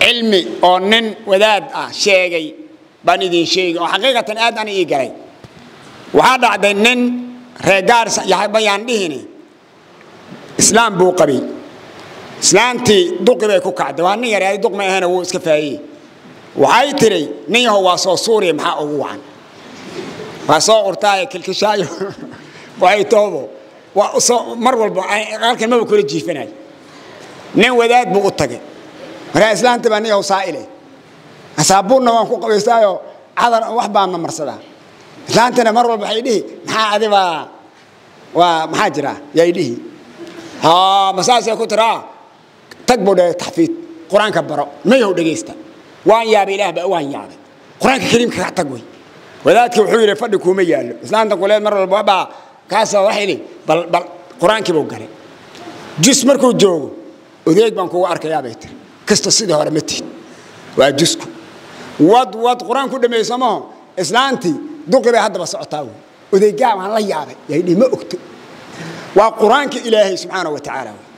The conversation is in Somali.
cilmi oo nin wadaad ah sheegay baan idin sheegi oo xaqiiqatan aad ana ii galay waxaa dhacday nin reegaarsa bayaan dhihini islaam buu qabay islaantii duqi bay ku kacday waa nin yar duq ma ahana wuu iska faayey waxay tiray nin yahow waa soo suuriya maxaa ugu wacan waa soo urtaaye kilkishaayo waxay toobo waa soo mar walba halkan maba kula jiifanayo nin wadaad buu u tagay markaa islaanta baa nin yahow saa'ile saabuunna waan ku qabaystaayo cadar wax baan ma marsadaa islaantana mar walba waxay dhihi maxaa adibaa waa maxaa jira yay dhihi masaasay ku tiraa tag buu dhe taxfiid qur-aanka baro mayahow dhegaysta waan yaabay ilaah baa waan yaabay qur-aanka kariimka ka tag wey wadaadkii wuxuu yidhi fadhi kuuma yaallo islaanta kuleed mar walba baa kaasoo waxay dhihi bal bal qur-aankii buu galay jus markuu joogo odeeg baan kugu arkayaa bay tiri kasta sidii hore ma tihid waa jusku wad wad qur-aan ku dhameeyey samaho islaantii duqi bay haddaba socotaa wey odeegaa waan la yaabay yay dhihi ma ogto waa qur-aanka ilaahay subxaanahu wa tacaala wey